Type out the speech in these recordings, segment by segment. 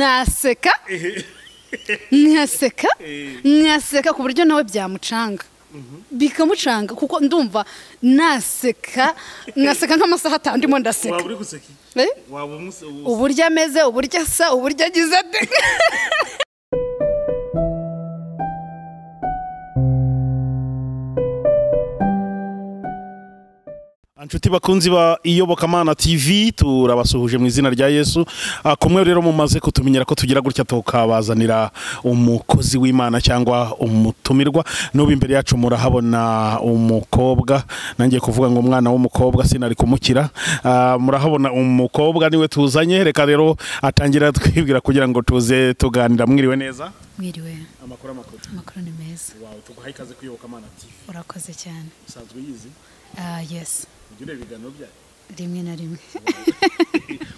naseka ntiyaseka ntiyaseka ku buryo nawe byamucanga bikamucanga kuko ndumva naseka naseka nk'amasaha atanu ndimo waba ndaseka uri guseka iki? Eh? waba umuse- ubu- uburyo ameze uburyo asa uburyo agize ate inshuti bakunzi ba iyobokamana tv turabasuhuje mu izina rya yesu Ah, kumwe rero mumaze kutumenyera ko tugira gutya tukabazanira umukozi w'imana cyangwa umutumirwa n'ubu imbere yacu murahabona umukobwa nangiye kuvuga ngo umwana w'umukobwa sinari kumukira Ah, murahabona umukobwa niwe tuzanye reka rero atangira twibwira kugira ngo tuze tuganira mwiriwe neza mwiriwe amakuru amakuru amakuru ni meza wawe tuguha ikaze kuyobokamana tv urakoze cyane usanzwe uyizi ah yesi ujya ureba ibiganiro byayo rimwe na rimwe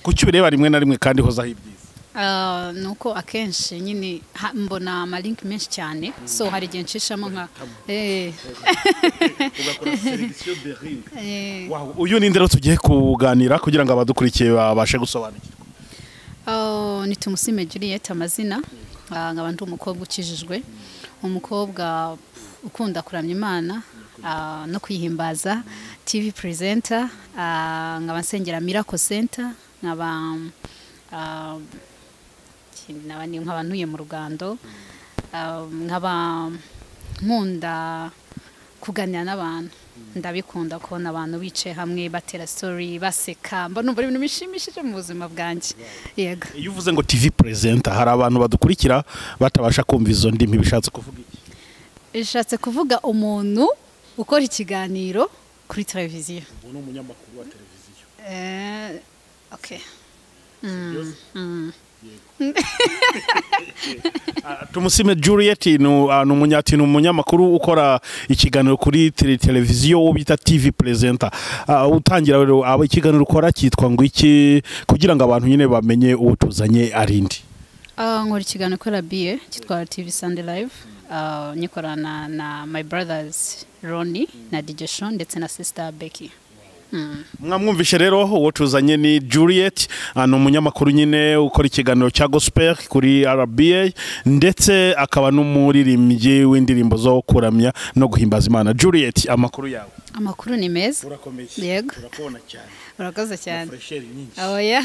kuki ubireba rimwe na rimwe kandi hozaho ibyiza Ah, ni uko akenshi nyine ha- mbona amalinki menshi cyane so hari igihe nshishamo nka Eh, ugakora selegisiyo de ringi eh. uyu ni ndero tugiye kuganira kugira ngo abadukurikiye babashe gusobanukirwa Ah, ni tumusime juliet amazina Ah, nkaba ndi umukobwa ukijijwe umukobwa ukunda kuramya imana ah, no kwihimbaza tv presenter ah, nkaba nsengera miracle center nkaba ah, ikindi nkaba ni- nkaba ntuye mu rugando Ah, nkaba nkunda kuganira n'abantu ndabikunda kubona abantu bicaye hamwe batera story baseka mba numva ari ibintu bishimishije mu buzima bwanjye yego iyo uvuze ngo tv perezida hari abantu badukurikira batabasha kumva izo ndimi bishatse kuvuga iki bishatse kuvuga umuntu ukora ikiganiro kuri televiziyo ubu ni umunyamakuru wa televiziyo Eh, okay. tumusime juliet ni u- ah, ni umunyati- ni umunyamakuru ukora ikiganiro kuri tele- televiziyo uwo bita tv perezida utangira rero aba ikiganiro ukora cyitwa ngo iki kugira ngo abantu nyine bamenye uwo tuzanye ari ndi Ah, nkora ikiganiro kuri rabiye cyitwa tv sunday live Ah, nyikorana na my brothers roni na dj Sean ndetse na sister becky mwamwumvishe rero uwo tuzanye ni juliet ah, ni umunyamakuru nyine ukora ikiganiro cya gospel kuri rba ndetse akaba n'umuririmbyi w'indirimbo zo kuramya no guhimbaza imana juliet amakuru yawe amakuru ni meza urakomeye Yego. urakubona cyane urakoze cyane furesheri nyinshi oya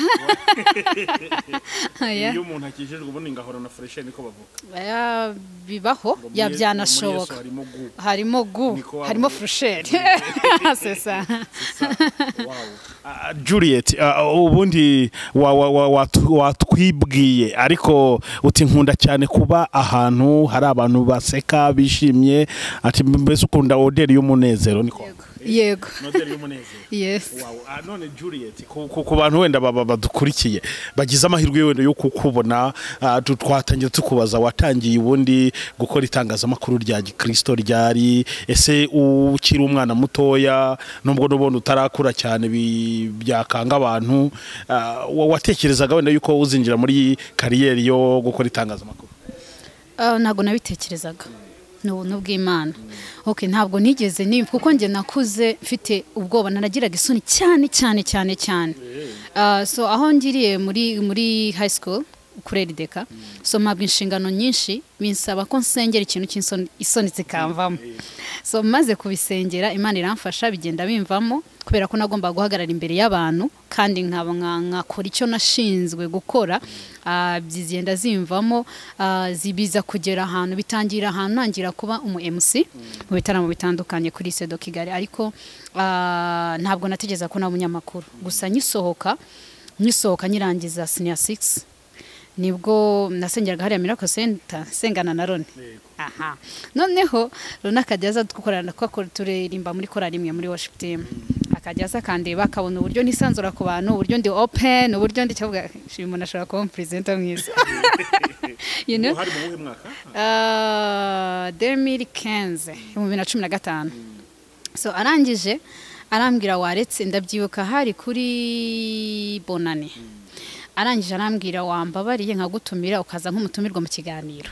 oya umuntu akijijwe ubundi ngahora na furesheri niko bavuga Oya, bibaho ya byanashoboka harimo gu Niko waba harimo uri. furusheri sesa Ah, Juliet ah, ubundi wa- wa- wa- watu- watwibwiye ariko uti nkunda cyane kuba ahantu hari abantu baseka bishimye ati mbese ukunda oderi y'umunezero niko yego Oderi y'umunezero yes Wow. Ah, none Juliet ku, ku, ku bantu wenda baba badukurikiye bagize amahirwe wenda yo kukubona ah, tu- twatangiye tukubaza watangiye ubundi gukora itangazamakuru rya gikristo ryari ese ukiri umwana mutoya nubwo n'ubundi utarakura cyane bi- byakanga abantu ah, wa- watekerezaga wenda yuko uzinjira muri kariyeri yo gukora itangazamakuru Ah, ntabwo nabitekerezaga ni ubuntu bw'imana okay ntabwo nigeze nimba kuko njye nakuze mfite ubwoba naragiraga isoni cyane cyane cyane cyane Ah, so aho ngiriye muri muri high school kuri erideka so mpabwa inshingano nyinshi binsaba ko nsengera ikintu cy'insoni isoni zikamvamo so maze kubisengera imana iramfasha bigenda bimvamo kubera ko nagombaga guhagarara imbere y'abantu kandi nkaba nka- nkakora icyo nashinzwe gukora ah, zigenda zimvamo ah, zibiza kugera ahantu bitangira ahantu ntangira kuba umu MC mu bitaramo bitandukanye kuri sedo kigali ariko ah, ntabwo nategeza ko naba umunyamakuru gusa nyisohoka nyisohoka nyirangiza senior 6 nibwo nasengeraga hariya miracle center sengana na Roni aha noneho Roni akajya aza dukorana ko turirimba muri korali imwe muri worship team akajya aza akandeba akabona uburyo nisanzura ku bantu uburyo ndi open uburyo ndi cyavuga "Shima umuntu ashobora kuba umupurezida mwiza you know hari mu wuhe mwaka Uh, 2015 mu bibiri na cumi na gatanu so arangije arambwira waretse ndabyibuka hari kuri bonane arangije arambwira wambabariye nkagutumira ukaza nk'umutumirwa mu kiganiro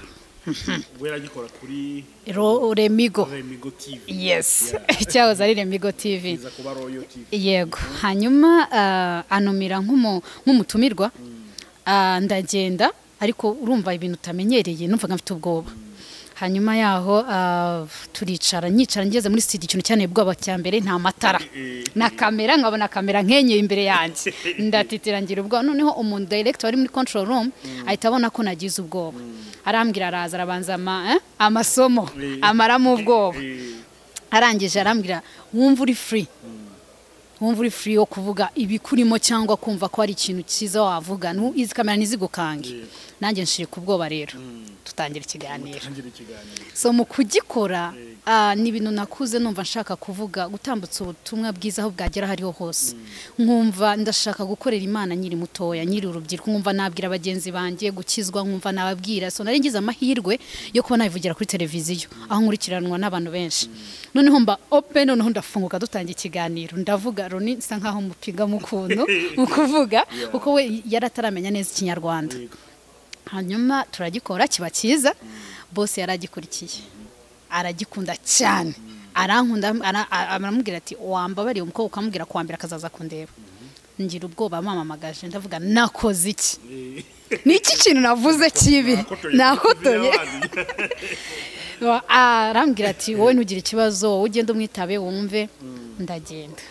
weragikora kuri Ro- remigo remigo tv yes cyahoze ari remigo tv iza kuba royo tv yego hanyuma ah, anumira nk'umu- nk'umutumirwa Ah, ndagenda ariko urumva ibintu utamenyereye numvaga mfite ubwoba hanyuma yaho ah, turicara nyicara ngeze muri studio ikintu cyane ubwoba cya mbere nta matara na kamera nkabona kamera nkenyeye imbere yanjye ndatitira ngira ubwoba noneho umuntu director wari muri control room ahita abona ko nagize ubwoba arambwira araza arabanza ama- eh, amasomo amaramo ubwoba arangije arambwira wumva uri free wumva uri free yo kuvuga ibikurimo cyangwa kumva ko hari ikintu cyiza wavuga Nu- izi kamera ntizigukange nanjye nshirika ubwoba rero tutangira ikiganiro so mu kugikora ah, ni ibintu nakuze numva nshaka kuvuga gutambutsa ubutumwa bwiza aho bwagera hariho hose nkumva ndashaka gukorera imana nyiri mutoya nyiri urubyiruko nkumva nabwira bagenzi banjye gukizwa nkumva nababwira so nari ngize amahirwe yo kuba nabivugira kuri televiziyo aho nkurikiranwa n'abantu benshi noneho mba open noneho ndafunguka dutangira ikiganiro ndavuga Roni nsa nkaho mupiga mu kuntu mu kuvuga kuko we yari ataramenya neza ikinyarwanda hanyuma turagikora kiba cyiza bose yaragikurikiye aragikunda cyane arankunda ara- a- aramubwira ati wambabariye umukobwa ukamubwira kuwambira akazaza kundeba ngira ubwoba mamamagaje ndavuga nakoze iki ni iki kintu navuze kibi nakotoye Wa- arambwira ati wowe ntugire ikibazo wowe ugende umwitabe wumve ndagenda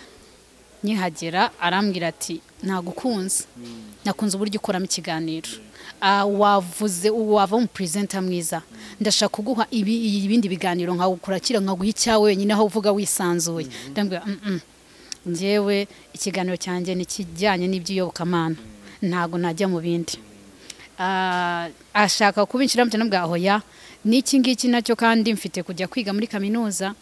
nkihagera arambwira ati nagukunze nakunze uburyo ukoramo ikiganiro Ah, wavuze wava mu perezida mwiza ndashaka kuguha ibi- ibindi biganiro nkagukurakira nkaguha icyawe wenyine aho uvuga wisanzuye ndambwira "Mm, mm, njyewe ikiganiro cyanjye ni ikijyanye n'iby'iyobokamana ntabwo najya mu bindi Ah, ashaka kubinjiramo cyane bwa hoya n'iki ngiki nacyo kandi mfite kujya kwiga muri kaminuza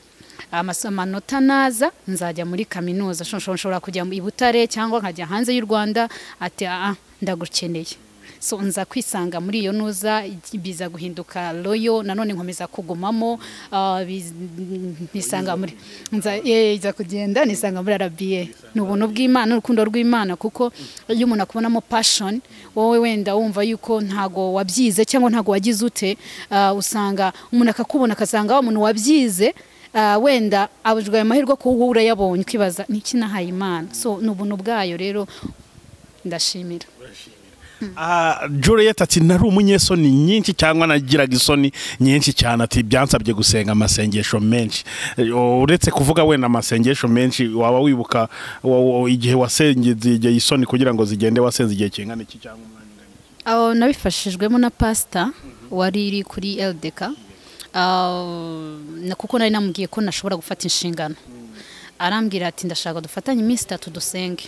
amaso- amanota naza nzajya muri kaminuza Sho- sho- nshobora kujya i butare cyangwa nkajya hanze y'u rwanda ati "Ah, ah, ndagukeneye so nza kwisanga muri iyo nuza igi- biza guhinduka royo nanone nkomeza kugumamo ah, biz- nisanga muri nza eh, iza kugenda nisanga muri arabiye ni ubuntu bw'imana n'urukundo rw'imana kuko iyo umuntu akubonamo passion wowe wenda wumva yuko ntago wabyize cyangwa ntago wagize ute ah, usanga umuntu akakubona akasanga wa muntu wabyize ah, wenda abujijwe ayo mahirwe kuko wowe urayabonye ukibaza niki nahaye imana so ni ubuntu bwayo rero ndashimira Ah, Juliet ati nari umunyesoni nyinshi cyangwa nagiraga isoni nyinshi cyane ati byansabye gusenga amasengesho menshi Eh, uretse kuvuga wenda amasengesho menshi waba wibuka wa- wa- igihe wasengeye isoni kugira ngo zigende wasenze igihe kingana iki cyangwa umwanya ungana iki? aho nabifashijwemo na pasita wari iri kuri LDK ah, na- kuko nari namubwiye ko nashobora gufata inshingano arambwira ati ndashaka dufatanye iminsi itatu dusenge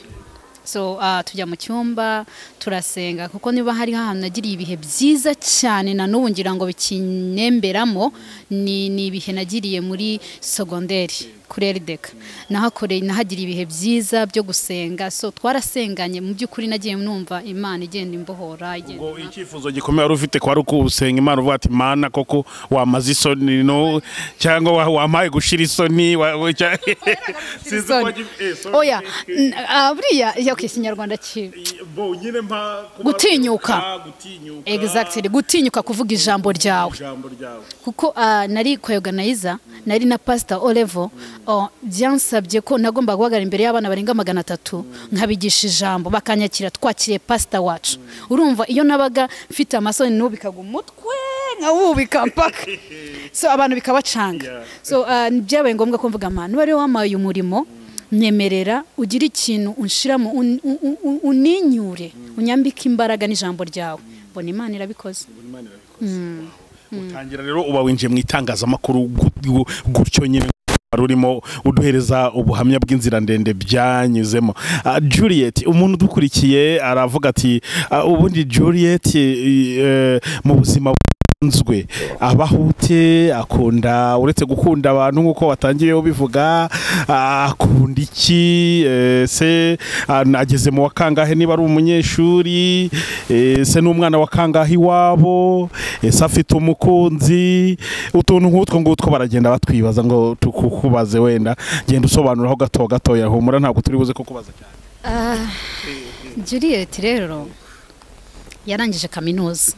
so ah, tujya mu cyumba turasenga kuko niba hari ahantu nagiriye ibihe byiza cyane na n'ubu ngira ngo bikinemberamo ni ni ibihe nagiriye muri sogonderi kuri erideka nahakoreye nahagiriye ibihe byiza byo gusenga so twarasenganye mu by'ukuri nagiye numva imana igenda imbohora igenda ngo icyifuzo gikomeye wari ufite kwari ukusenga imana uvuga ati mana koko wamaze isoni no cyangwa wa- wampaye gushira isoni wa- wa- cya- Sinzi uko wagi- eh, sorry. oya Eh, n- ah, buriya iyo ku ikinyarwanda kibi bo, nyine mpa- Gutinyuka. Ah, gutinyuka. exactly gutinyuka kuvuga ijambo ryawe ijambo ryawe kuko ah, nari koyoganiza nari na pasita olevo oh, byansabye ko nagomba guhagarara imbere y'abana barenga magana atatu nkabigisha ijambo bakanyakira twakiriye pasita wacu urumva iyo nabaga mfite amasoni n'ubikaga umutwe nkawubika mpaka so abantu bikabacanga so ah, byabaye ngombwa ko mvuga amahano wari wamaye uyu murimo nyemerera ugire ikintu unshiramo un- un- un- uninyure unyambike imbaraga n'ijambo ryawe mbona imana irabikoze utangira rero uba winjiye mu itangazamakuru gu- gu- gutyo nyine wari urimo uduhereza ubuhamya bw'inzira ndende byanyuzemo Ah, juliet umuntu udukurikiye aravuga ati ah, ubundi juliet eh, mu buzima nzwe abahute akunda uretse gukunda abantu nk'uko watangiye ubivuga ah, akunda iki eh, se ah, nageze mu wa kangahe niba ari umunyeshuri eh, se n'umwana wa kangahe iwabo ese afite umukunzi utuntu nk'utwo ngutwo baragenda batwibaza ngo tukukubaze wenda genda usobanuraho gato gatoya humura ntabwo turi buze kukubaza cyane Juliet rero yarangije kaminuza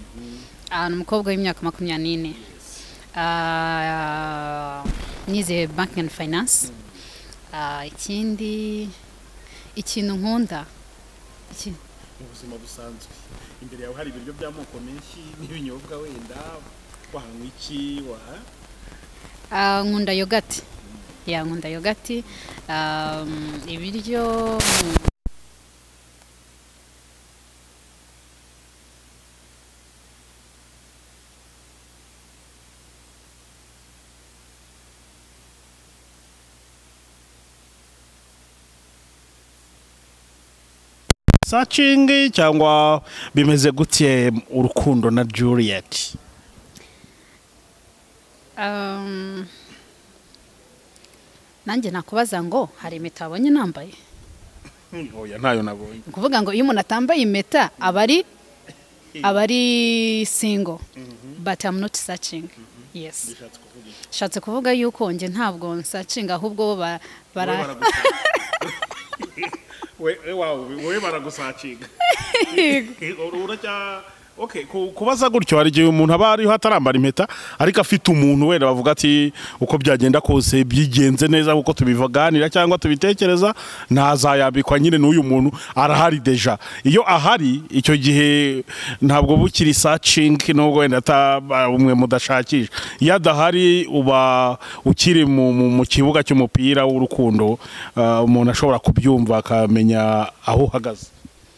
Ah, ni umukobwa w'imyaka makumyabiri n'ine Ah, nize banki and finance Ah, ikindi ikintu nkunda iki- mu buzima busanzwe imbere yawe hari ibiryo by'amoko menshi n'ibinyobwa wenda wahanywa iki waha Ah, nkunda yogati ya nkunda yogati Ah, ibiryo sacingi cyangwa bimeze gutye urukundo na Juliet Um, nanjye nakubaza ngo hari impeta wabonye nambaye oya ntayo nabonye ni ukuvuga ngo iyo umuntu atambaye impeta aba ari aba ari single but I'm not searching yes bishatse kuvuga iki shatse kuvuga yuko njye ntabwo nsacinga ahubwo bo ba- bara- wowe baragusacinga uracya okay ku- kubaza gutyo hari igihe umuntu aba ariho atarambara impeta ariko afite umuntu wenda bavuga ati uko byagenda kose byigenze neza kuko tubivaganira cyangwa tubitekereza ntazayambikwa nyine n'uyu muntu arahari deja iyo ahari icyo gihe ntabwo bukiri sacingi nubwo wenda ataba umwe mudashakisha iyo adahari uba ukiri mu, mu, mu kibuga cy'umupira w'urukundo ah, umuntu ashobora kubyumva akamenya aho uhagaze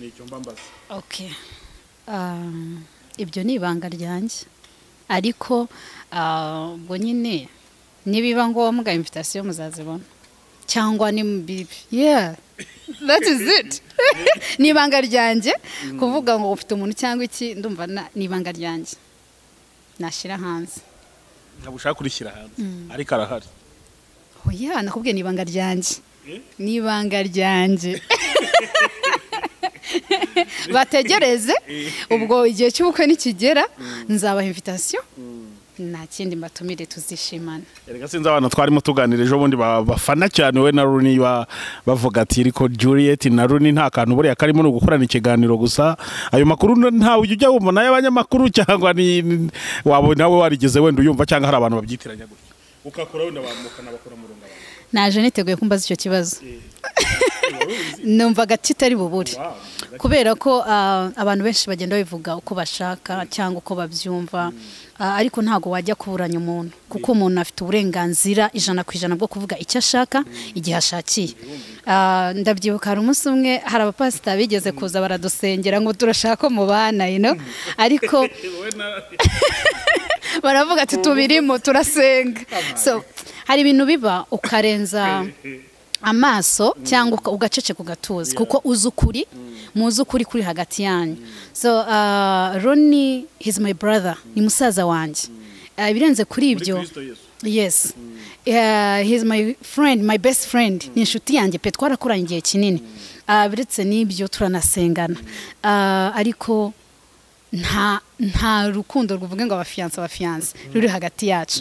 ni icyo mbambaza Okay. Um, ibyo ni ibanga ryanjye ariko ah, ubwo nyine nibiba ngombwa invitasiyo muzazibona cyangwa ni bibi yeah that is it ni ibanga ryanjye kuvuga ngo ufite umuntu cyangwa iki ndumva na- ni ibanga ryanjye nashyira hanze ntabwo ushaka kurishyira hanze ariko arahari oya nakubwiye ni ibanga ryanjye Eh? ni ibanga ryanjye bategereze ubwo igihe cy'ubukwe nikigera nzabaha invitasiyo nta kindi mbatumire tuzishimana erega sinzi abana twarimo tuganira ejo bundi ba- bafana cyane we na runi ba- bavuga ati riko juliet na runi nta kantu buriya karimo ni ugukorana ikiganiro gusa ayo makuru n- ntawe ujya wumva nayo abanyamakuru cyangwa ni ni- waba nawe warigeze wenda uyumva cyangwa hari abantu babyitiranya gutya ukakora wenda bamukana bakora mu runga naje niteguye kumbaza icyo kibazo numvaga kitari bubure kubera ko ah, abantu benshi bagenda babivuga uko bashaka cyangwa uko babyumva Ah, ariko ntabwo wajya kuburanya umuntu kuko umuntu afite uburenganzira ijana ku ijana bwo kuvuga icyo ashaka igihe ashakiye Ah, ndabyibuka hari umunsi umwe hari abapasita bigeze kuza baradusengera ngo turashaka ko mubana you know? ariko baravuga ati tubirimo turasenga so hari ibintu biba ukarenza amaso cyangwa uka- ugaceceka ugatuza kuko uzi ukuri muzi ukuri kuri hagati yanyu so uh, roni he's my brother ni musaza wanjye Uh, ibirenze kuri ibyo yes Uh, he's my friend my best friend ni inshuti yanjye pe twarakoranye igihe kinini Uh, biretse n'ibyo turanasengana Uh, ariko nta nta rukundo ruvuga ngo abafiyanse abafiyanse ruri hagati yacu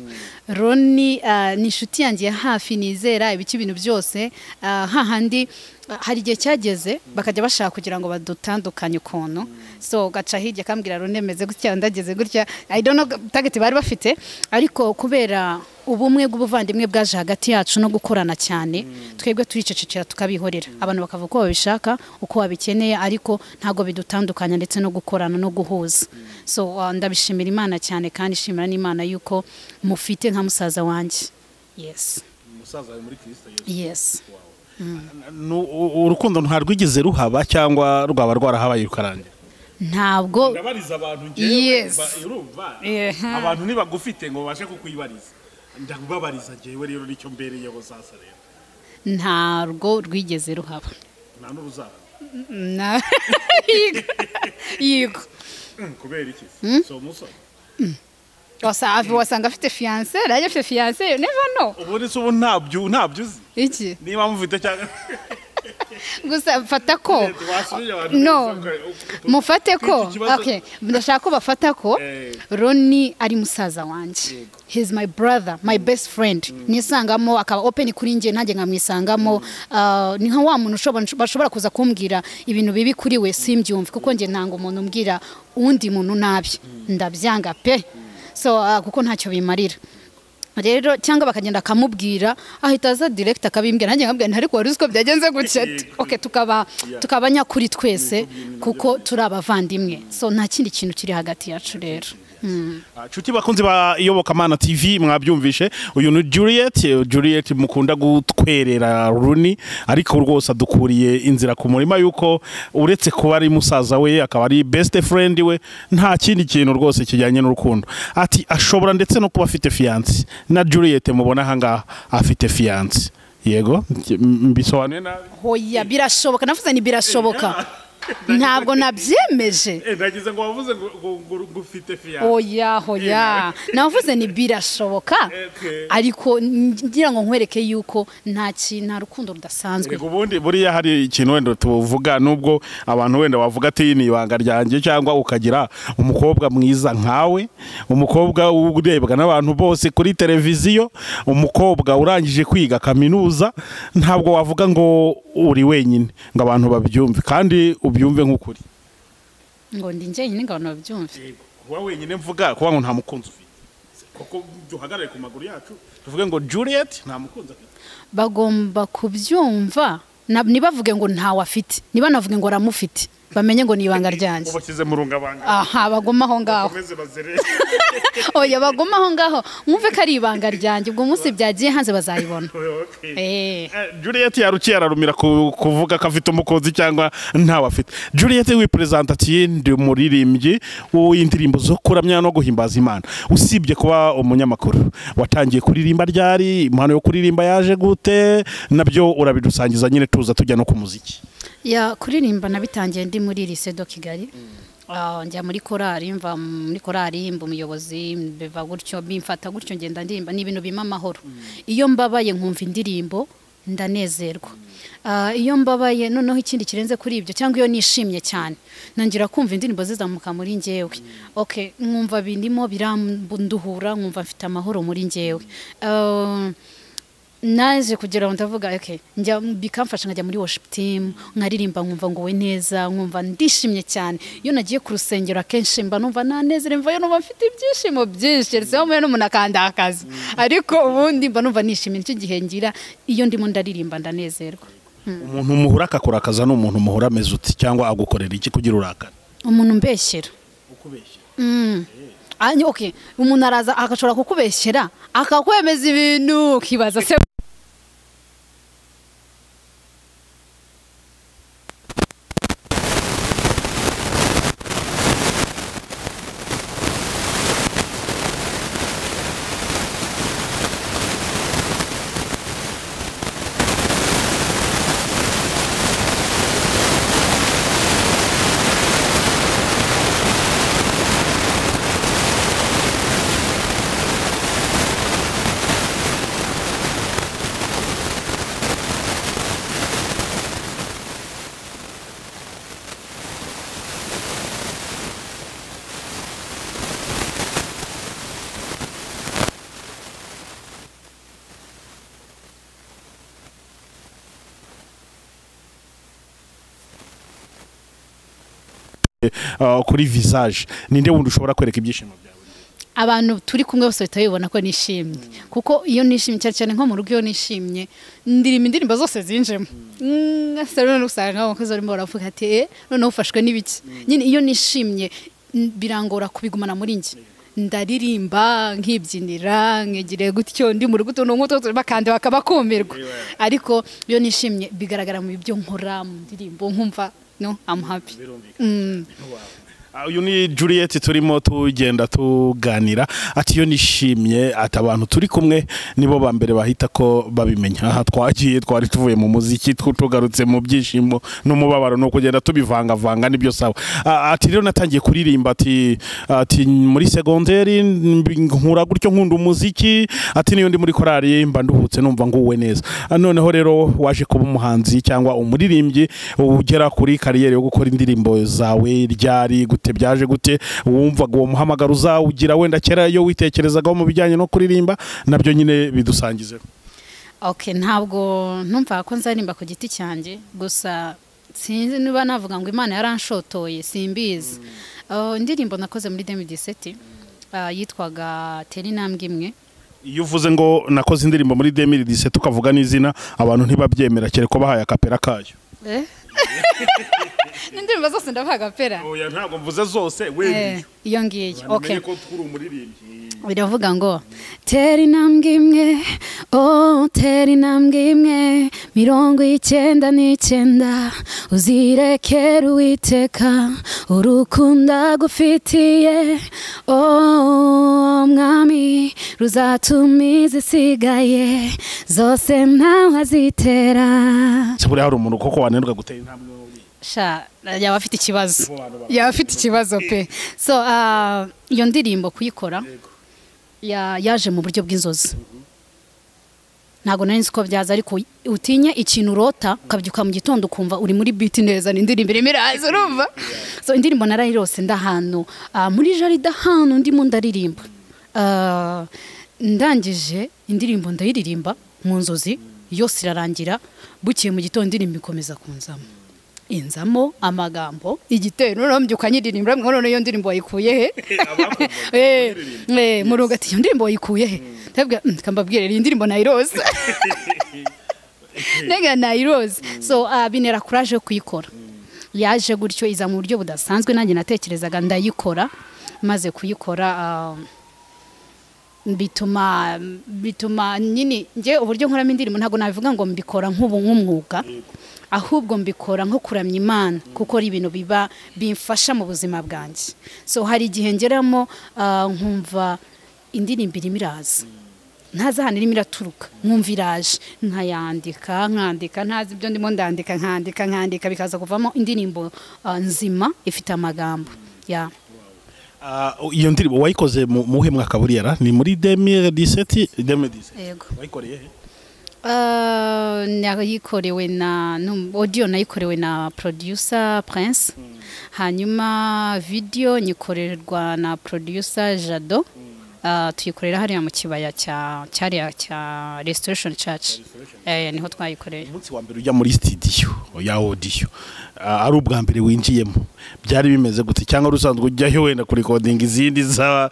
roni ah, ni inshuti yanjye ya hafi nizera ibice ibintu byose ah, hahandi ah, hari igihe cyageze bakajya bashaka kugira ngo badutandukanye ukuntu so ugaca hirya akambwira roni meze gutya ndageze gutya i don't know target bari bafite ariko kubera ubumwe bw'ubuvandimwe bwaje hagati yacu no gukorana cyane twebwe turicecekera tukabihorera abantu bakavuga uko babishaka uko babikeneye ariko ntabwo bidutandukanya ndetse no gukorana no guhuza so uh, ndabishimira imana cyane kandi ishimira n'imana yuko mufite nka musaza wanjye yes umusaza ari muri kristo yesu yes Nu- u- urukundo ntarwigeze ruhaba cyangwa rwaba rwarahabaye rukarangira ntabwo ndabariza abantu njyewe, Yes. ba- urumva Eha. abantu nibagufite ngo babashe kukwibariza ndakubabariza njyewe rero nicyo mbereyeho sasa rero ntabwo rwigeze ruhaba nta n'uruzaba Na- yigo yigo kubera iki si umusore Wasa- wasanga afite fiyanse nanjye afite fiyanse never know ubundi se ubu ntabyo ntabyo uzi iki niba mufite cyangwa gusa mfata ko wasubije abantu no mufate ko Iki kibazo- okay ndashaka ko bafata ko Eh. roni ari musaza wanjye he's my brother my best friend nisangamo akaba open kuri njye nanjye nkamwisangamo Ah, ni nka wa muntu ushobora- bashobora kuza kumbwira ibintu bibi kuri we simbyumve kuko njye ntango umuntu umbwira undi muntu nabi ndabyanga pe so ah, kuko ntacyo bimarira rero cyangwa bakagenda akamubwira ahita aza direkita akabimbwira nanjye nkabwira ariko wari uzi ko byagenze gutya okay, tukaba tukaba nyakuri twese kuko turi abavandimwe so nta kindi kintu kiri hagati yacu rero nshuti bakunzi ba iyobokamana tv mwabyumvishe uyu ni juliet juliet mukunda gutwerera runi ariko rwose adukuriye inzira ku murima y'uko uretse kuba ari musaza we akaba ari best friend we nta kindi kintu rwose kijyanye n'urukundo ati ashobora ndetse no kuba afite fiyanse na juliet mubona aha ngaha afite fiyanse yego m- mbisobanuye nabi hoya birashoboka navuze ni birashoboka ntabwo nabyemeje nagize ngo wavuze ngo ufite fiyanse oya hoya navuze ni birashoboka Okay. ariko ngira ngo nkwereke yuko nta ki- nta rukundo rudasanzwe Reka ubundi buriya hari ikintu wenda tuvuga nubwo abantu wenda bavuga ati ni ibanga ryanjye cyangwa ukagira umukobwa mwiza nkawe umukobwa urebwa n'abantu bose kuri televiziyo umukobwa urangije kwiga kaminuza ntabwo wavuga ngo uri wenyine ngo abantu babyumve kandi ubyumve nk'ukuri ngo ndi njyenyine ngo abantu babyumve kuba wenyine mvuga kuba ngo nta mukunzi ufite kuko duhagarare ku maguru yacu tuvuge ngo Juliet nta mukunzi afite bagomba kubyumva na- ntibavuge ngo ntawe afite ntibanavuge ngo aramufite bamenye ngo ni ibanga ryanjye ubashyize mu rungabanga aha bagoma aho ngaho bakomeze bazere oya bagoma aho ngaho mwumve ko ari ibanga ryanjye ubwo umunsi byagiye hanze bazayibona Okay. Eh. Eh, Juliet yarukiye ararumira ku- kuvuga ko afite umukunzi cyangwa ntawe afite Juliet wiperezanta ati ndi umuririmbyi w'indirimbo zo kuramya no guhimbaza imana usibye kuba umunyamakuru watangiye kuririmba ryari impano yo kuririmba yaje gute nabyo urabidusangiza nyine tuza tujya no ku muziki ya kuririmba nabitangiye ndi muri lycée do kigali Ah, njya muri korali mva muri korali mba umuyobozi mbiva gutyo mbimfata gutyo ngenda ndirimba ni ibintu bimpa amahoro iyo mbabaye nkumva indirimbo ndanezerwa Ah, iyo mbabaye noneho ikindi kirenze kuri ibyo cyangwa iyo nishimye cyane ntangira kumva indirimbo zizamuka muri njyewe okay nkumva birimo biranduhura nkumva mfite amahoro muri njyewe Ah, naje kugira ngo ndavuga okay njya bikamfasha nkajya muri worship team nkaririmba nkumva nguwe neza nkumva ndishimye cyane iyo nagiye ku rusengero akenshi mba numva nanezerewe mvayo numva mfite ibyishimo byinshi keretse aho mpuye n'umuntu akandakaza ariko ubundi mba numva nishimiye nicyo gihe ngira iyo ndimo ndaririmba ndanezerwa umuntu muhura akakurakaza ni umuntu muhura ameze uti cyangwa agukorera iki kugira urakara umuntu umbeshyera Mm. Anye- okay umuntu araza agashobora kukubeshyera akakwemeza ibintu ukibaza se Ah, kuri visage ninde wundi ushobora kwereka ibyishimo byawe abantu turi kumwe bose bahita bibona ko nishimye kuko iyo nishimye cyane cyane nko mu rugo iyo nishimye ndirima indirimbo zose zinjemo ngasa rero usanga abakozi barimo baravuga ati eh noneho ufashwe n'ibiki nyine iyo nishimye n- birangora kubigumana muri njye ndaririmba nkibyinira nkegire gutyo ndi mu rugo utuntu nk'utu turimo kandi bakabakumirwa ariko iyo nishimye bigaragara mu byo nkora mu ndirimbo nkumva no I'm happy Mm. Ah, uyu ni Juliet turimo tugenda tuganira ati iyo nishimye ati abantu turi kumwe nibo ba mbere bahita ko babimenya aha twagiye twari tuvuye mu muziki tu- tugarutse mu byishimo n'umubabaro ni ukugenda tubivangavanga nibyo sawa Ah, ati rero natangiye kuririmba ati ati muri segonderi mbi- nkura gutyo nkunda umuziki ati niyo ndi muri korali mba nduhutse numva nguwe neza Ah, noneho rero waje kuba umuhanzi cyangwa umuririmbyi ugera kuri kariyeri yo gukora indirimbo zawe ryari gute byaje gute wumvaga uwo muhamagaro uzawugira wenda kera iyo witekerezagaho mu bijyanye no kuririmba nabyo nyine bidusangizeho Okay, ntabwo numva ko nzaririmba ku giti cyanjye gusa sinzi niba navuga ngo imana yaranshotoye simbizi Uh, indirimbo nakoze muri 2017 uh, yitwaga tera intambwe imwe iyo uvuze ngo nakoze indirimbo muri demiri dise tukavuga n'izina abantu ntibabyemera kereka ko bahaye akapera kayo n'indirimbo zose ndabaga pera oya ntabwo mvuze zose Eh, iyo ngiyo okay ko turi umuririmbyi biravuga ngo tera intambwe imwe oh tera intambwe imwe mirongo icyenda n'icyenda uzirekera uwiteka urukundo agufitiye oh mwami ruzatuma izisigaye zose ntawe azitera se buriya hari umuntu koko wananirwa gutera intambwe muri sha yaba afite ikibazo abo bantu ba- yaba afite ikibazo pe so ah, iyo ndirimbo kuyikora ya- yaje mu buryo bw'inzozi ntabwo nari nzi ko byaza ariko utinye ikintu urota ukabyuka mu gitondo ukumva uri muri biti neza ni indirimbo irimo iraza urumva so indirimbo narayirose ndahantu ah, muri jaride ahantu ndimo ndaririmba Ah, ndangije indirimbo ndayiririmba mu nzozi yose irarangira bukiye mu gitondo indirimbo ikomeza kunzamo inzamo amagambo igitero urambyuka nyiririmbo uramwe none iyo ndirimbo wayikuye he Eh, eh, murugo ati iyo ndirimbo wayikuye he ndabwira "Mm, reka mbabwire iyi ndirimbo nayiroza nega nayiroza so ah, binera kuraje yo kuyikora yaje gutyo iza mu buryo budasanzwe nanjye natekerezaga ndayikora maze kuyikora ah, bituma bituma nyine njye uburyo nkoramo indirimbo ntabwo nabivuga ngo mbikora nk'ubu nk'umwuga ahubwo mbikora nko kuramya imana kuko ari ibintu biba bimfasha mu buzima bwanjye so hari igihe ngeramo ah, nkumva indirimbo irimo iraza ntazi ahantu irimo iraturuka nkumva iraje nkayandika nkandika ntazi ibyo ndimo ndandika nkandika nkandika bikaza kuvamo indirimbo ah, nzima ifite amagambo ya Ah, iyo ndirimbo wayikoze mu muhe mwaka buriyara ni muri 2017 2017 yego wayikoreye he? Uh, nayikorewe na num- audio nayikorewe na producer prince hanyuma video nyikorerwa na producer jado Uh, tuyikorera hariya mu kibaya cya cyariya cya restoration church eh, niho twayikoreye umunsi wa mbere ujya muri studio ya audio ah, ari ubwa mbere winjiyemo byari bimeze gute cyangwa rusanzwe ujyayo wenda kurikodinga izindi za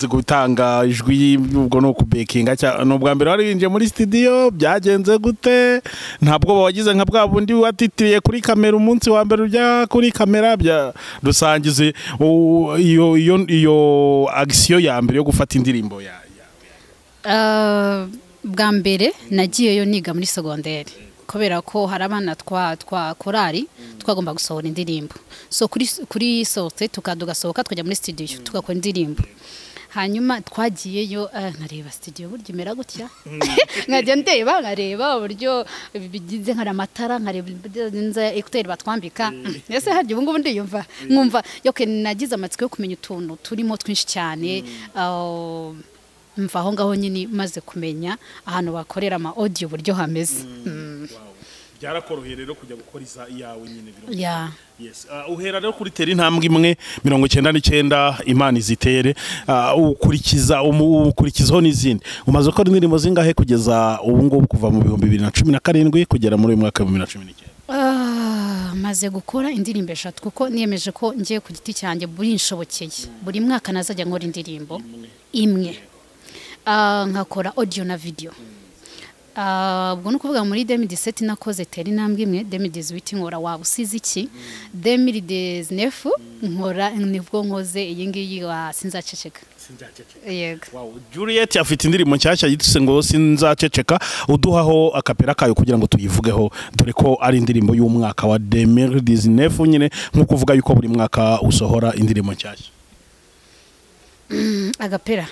gutanga ijwi ubwo no kubekinga cya- ni ubwa mbere wari winjiye muri studio byagenze gute ntabwo wagize nka bwa bundi watitiriye kuri kamera umunsi wa mbere ujya kuri kamera bya rusangize u- iyo iyo iyo agisiyo ya mbere yo gufata indirimbo ya ya- Uh, bwa mbere nagiyeyo niga muri segonderi kubera ko hari abana twa twa korari twagomba gusohora indirimbo so kuri kuri sote tugasohoka tukajya muri studio tugakora indirimbo hanyuma twagiyeyo eh, nkareba studio burya imera gutya nkajya ndeba nkareba uburyo bigize nkari amatara nkareba nza ekuteri batwambika ese harya ubu ngubu ndiyumva nkumva yoke nagize amatsiko yo kumenya utuntu turimo twinshi cyane ah, mva aho ngaho nyine maze kumenya ahantu bakorera ama audio uburyo hameze Mm. byarakoroheye rero kujya gukora iza iyawe nyine biro ya Yes. Uh, uhera rero kuri tera intambwe imwe mirongo icyenda n'icyenda imana izitere uh, ukurikiza umu- ukurikizaho n'izindi umaze gukora indirimbo zingahe kugeza ubu ngubu kuva mu bihumbi bibiri na cumi na karindwi kugera muri uyu mwaka w'ibihumbi bibiri na cumi n'icyenda Ah, maze gukora indirimbo eshatu kuko niyemeje ko ngiye ku giti cyanjye burinshobokeye buri mwaka nazajya nkora indirimbo imwe Ah, nkakora audio na video Ah, ubwo ni ukuvuga muri 2017 nakoze tera intambwe imwe 2018 nkora waba usize iki 2019 nkora nibwo nkoze iyi ngiyi wa sinzaceceka yego wow. juliet afite indirimbo nshyashya yituse ngo sinzaceceka uduhaho akapera kayo kugira ngo tuyivugeho dore ko ari indirimbo y'umwaka wa 2019 nyine nk'uko uvuga yuko buri mwaka usohora indirimbo nshyashya agapera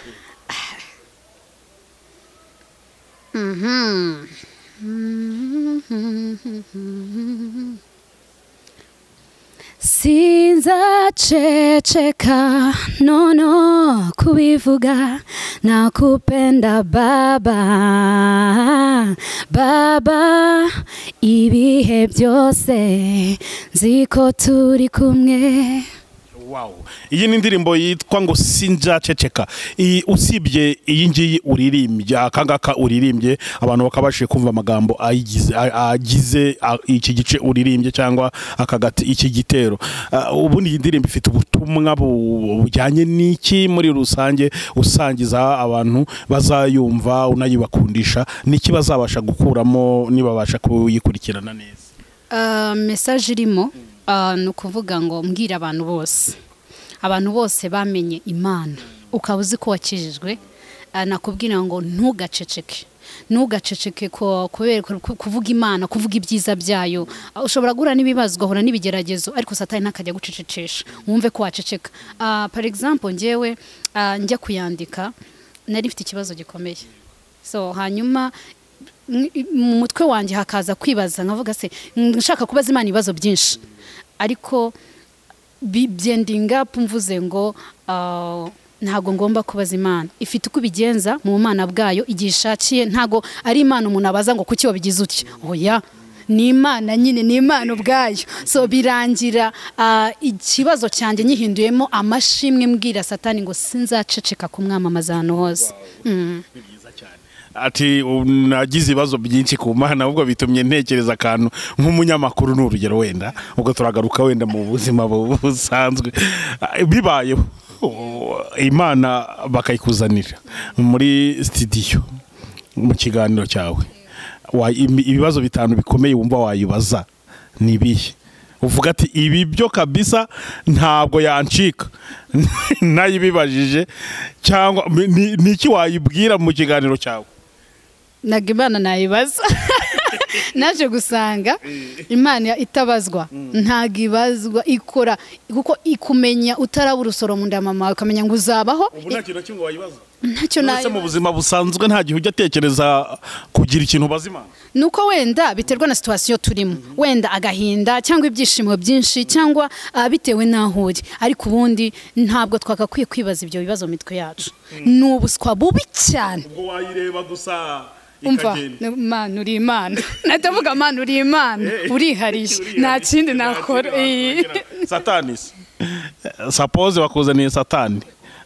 sinzaceceka nono kubivuga nakupenda baba baba ibihe byose nzi ko turi kumwe wawu iyi ni indirimbo yitwa ngo sinzaceceka Iyi- usibye iyi ngiyi uririmbye aka ngaka uririmbye abantu bakabashije kumva amagambo ayigize- a- agize a- iki gice uririmbye cyangwa aka gati iki gitero Ah, ubundi iyi ndirimbo ifite ubutumwa bu- bujyanye n'iki muri rusange usangiza abantu bazayumva unayibakundisha niki bazabasha gukuramo nibabasha kuyikurikirana neza Ah, message irimo ah, ni ukuvuga ngo mbwira abantu bose abantu bose bamenye imana ukaba uzi ko wakijijwe ah, nakubwira ngo ntugaceceke ntugaceceke ko- kubera ku- kuvuga imana kuvuga ibyiza byayo Ah, ushobora guhura n'ibibazo ugahura n'ibigeragezo ariko satani ntakajya gucecekesha wumve ko waceceka Ah, par example ngewe ah, njya kuyandika nari mfite ikibazo gikomeye so hanyuma m- mu mutwe wanjye hakaza kwibaza nkavuga se "Mm, nshaka kubaza imana ibibazo byinshi ariko bi- byendinga up mvuze ngo ah, ntago ngomba kubaza imana ifite uko ibigenza mu mana bwayo igihe ishakiye ntago ari imana umuntu abaza ngo kuki wabigize utya oya ni imana nyine ni imana ubwayo so birangira ah, ikibazo cyanjye nyihinduyemo amashimwe mbwira satani ngo sinzaceceka kumwamamaza ahantu hose Mm. ati "Ubu nagize ibibazo byinshi ku mana ahubwo bitumye ntekereza akantu nk'umunyamakuru ni urugero wenda ubwo turagaruka wenda mu buzima bu- busanzwe Ah, bibayeho oh, imana bakayikuzanira muri sitidiyo mu kiganiro cyawe Wa- ibi- ibibazo bitanu bikomeye wumva wayibaza ni ibihe uvuga ati ibi byo kabisa ntabwo yancika nayibibajije cyangwa ni- ni- ni iki wayibwira mu kiganiro cyawe ntabwo imana nayibaza naje gusanga imana itabazwa ntabwo ibazwa ikora kuko ikumenya utaraba urusoro mu nda ya mama wawe ukamenya ngo uzabaho ubu nta kintu na kimwe wayibaza ntacyo uretse mu nayibaza buzima busanzwe nta gihe ujya atekereza kugira ikintu ubaza imana ni uko wenda biterwa na situwasiyo turimo wenda agahinda cyangwa ibyishimo byinshi cyangwa ah, bitewe n'aho uri ariko ubundi ntabwo twagakwiye kwibaza ibyo bibazo mu mitwe yacu ni ubuswa bubi cyane ubwo wayireba gusa umva mana uri imana natavuga mana uri imana urihariye nta kindi nakora Eh. satani se sapoze bakuzaniye satani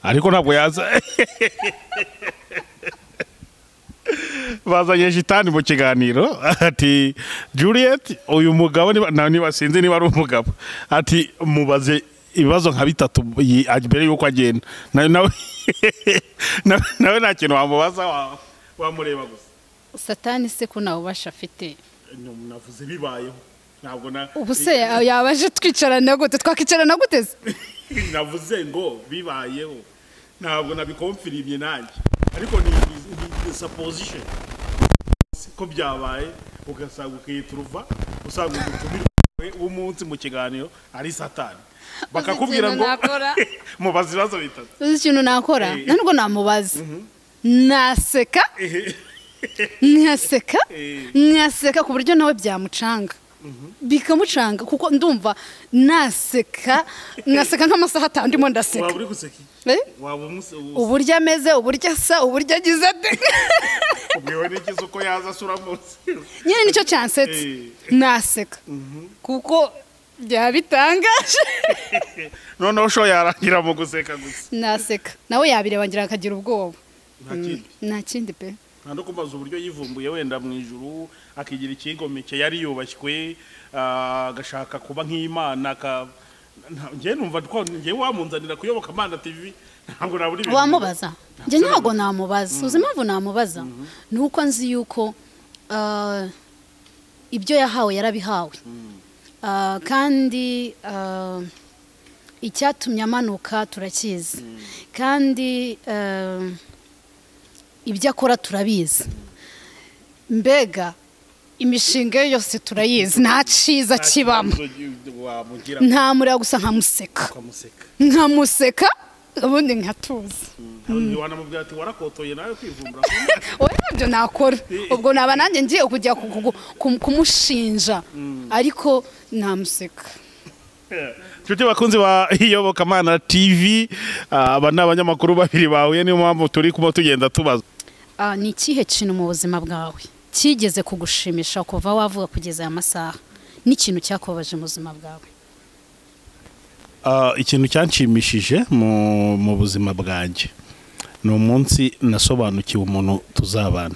ariko ntabwo yaza bazanye shitani mu kiganiro ati juliet uyu mugabo niba- na- niba sinzi niba ari umugabo ati mubaze ibibazo nka bitatu yi- mbere y'uko agenda Na- nawe nawe- nawe nta kintu wamubaza wa- wamureba gusa satani se ko nawe ubasha afite navuze bibayeho ntabwo na ubu se yaba aje twicarana gute twakicarana gute se navuze ngo bibayeho ntabwo nabikomfirimye nanjye ariko ni ni supposition ko byabaye ugasanga ukiyituruva usanga umutumirwe w'umunsi mu kiganiro ari satani bakakubwira ngo ikintu nakora? mubaza ibibazo bitatu uzi ikintu nakora Eh. ntabwo namubaza naseka nkaseka Eh. nkaseka ku buryo nawe byamucanga bikamucanga kuko ndumva naseka nkaseka nk'amasaha atanu ndimo waba ndaseka uri guseka Eh? waba umunsi ubu uburyo ameze uburyo asa uburyo agize ate ubwiwe n'ikizi uko yaza asura munsi nyine nicyo cyansetse naseka kuko byaba bitangaje noneho sho yarangira mu guseka gusa naseka nawe yabireba ngira akagira ubwoba nta kindi nta kindi pe nta no kubaza uburyo yivumbuye wenda mu ijuru akigira ikigomeke yari yubashywe ah, agashaka kuba nk'imana aka- nta- njye numva ko njye wamunzanira kuyoboka amana tv ntabwo nabura ibintu wamubaza njye ntabwo namubaza uzi impamvu namubaza ni uko nzi yuko ah, ibyo yahawe yarabihawe Ah, kandi ah, icyatumye amanuka turakizi kandi ah, ibyo akora turabizi mbega imishinga ye yose turayizi nta cyiza Nta kibamo kibazo wamugira ntamureba gusa nkamuseka ukamuseka nkamuseka ubundi nkatuza wanamubwira ati warakotoye nawe kwivumbura wowe ntabyo nakora ubwo naba nanjye ngiye kujya ku- ku- ku- kumushinja ariko namuseka nshuti bakunzi ba iyobokamana tv ah, aba ni abanyamakuru babiri bahuye niyo mpamvu turi kuba tugenda tubaza Ah, ni ikihe kintu mu buzima bwawe kigeze kugushimisha kuva wavuga kugeza aya masaha n'ikintu cyakubabaje mu buzima bwawe Ah, ikintu cyanshimishije mu mu buzima bwanjye ni umunsi nasobanukiwe umuntu tuzabana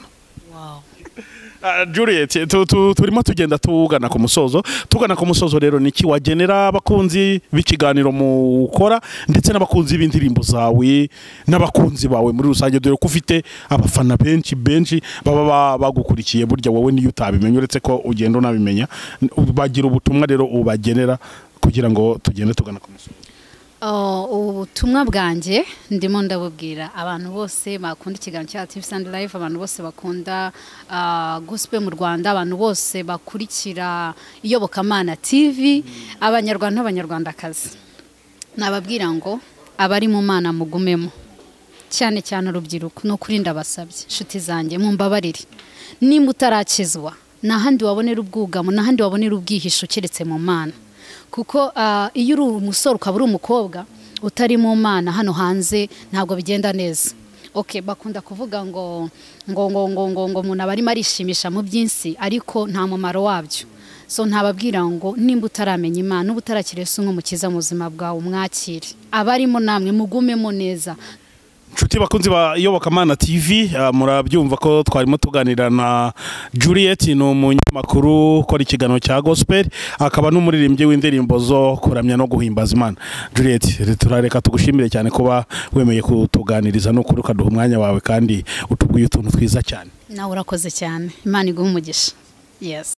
Ah, Juliet tu- tu- turimo tugenda tugana ku musozo tugana ku musozo rero niki wagenera abakunzi b'ikiganiro mu ukora ndetse n'abakunzi b'indirimbo zawe n'abakunzi bawe muri rusange dore ko ufite abafana benshi benshi baba ba- bagukurikiye burya wowe niyo utabimenye uretse ko ugenda unabimenya bagira ubutumwa rero ubagenera kugira ngo tugende tugana ku musozo Oh, ubutumwa bwanjye ndimo ndabubwira abantu bose bakunda ikiganiro cya TV Sound Live abantu bose bakunda ah, gospel mu Rwanda abantu bose bakurikira iyobokamana TV abanyarwanda n'abanyarwandakazi nababwira ngo abari mu mana mugumemo cyane cyane urubyiruko ni ukuri ndabasabye inshuti zanjye mumbabarire nimba utarakizwa nta handi wabonera ubwugamo nta handi wabonera ubwihisho keretse mu mana kuko ah, iyo uri umusore ukaba uri umukobwa utari mu mana hano hanze ntabwo bigenda neza okay bakunda kuvuga ngo ngo ngo ngo ngo ngo umuntu aba arimo arishimisha mu byinsi ariko nta mumaro wabyo so ntababwira ngo nimba utaramenya imana uba utarakiriye se umukiza mu buzima bwawe umwakire abarimo namwe mugumemo neza Nshuti bakunzi ba Iyobokamana TV ah, murabyumva ko twarimo tuganira na Juliet ni umunyamakuru ukora ikiganiro cya Gospel akaba n'umuririmbyi w'indirimbo zo kuramya no guhimbaza Imana Juliet turareka tugushimire cyane kuba wemeye kutuganiriza no ukaduha umwanya wawe kandi utubwiye utuntu twiza cyane nawe urakoze cyane imana iguhe umugisha yes